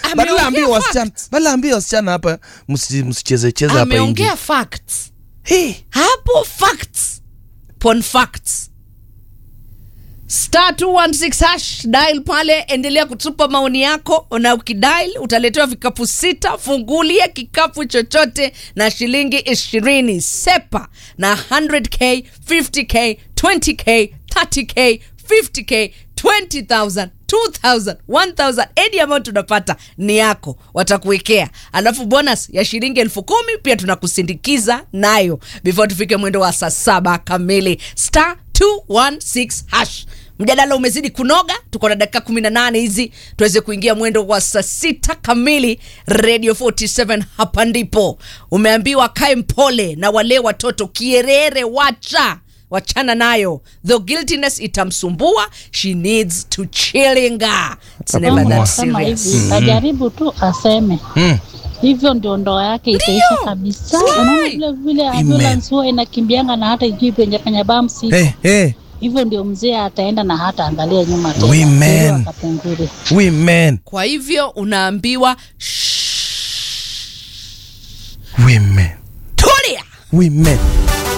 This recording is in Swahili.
badala ambie Ameongea wasichana facts. badala ambie wasichana hapa msi- msicheze cheze hapa nje ameongea facts hey. hapo facts pon facts star 216 hash dial pale endelea kutupa maoni yako na ukidial utaletewa vikapu sita fungulia kikapu chochote na shilingi ishirini sepa na 100k 50k 20k 30k 50k 20000 2000 1000 any amount tunapata ni yako watakuwekea alafu bonus ya shilingi elfu kumi pia tunakusindikiza nayo before tufike mwendo wa saa saba kamili star 216 hash mjadala umezidi kunoga tuko na dakika 18 hizi tuweze kuingia mwendo wa saa sita kamili radio 47 hapa ndipo umeambiwa kae mpole na wale watoto kierere wacha wachana nayo though guiltiness itamsumbua she needs to chillinga It's never Mama. that Sema serious hivi ajaribu tu aseme mm. hivyo ndio ndoa yake itaisha kabisa. Unaona Right. vile vile ambulance huwa inakimbianga na hata ijui penye penye bamsi hey, hey. hivyo ndio mzee ataenda na hata angalia nyuma tena. Women. Ndio akapengure. women kwa hivyo unaambiwa women tulia women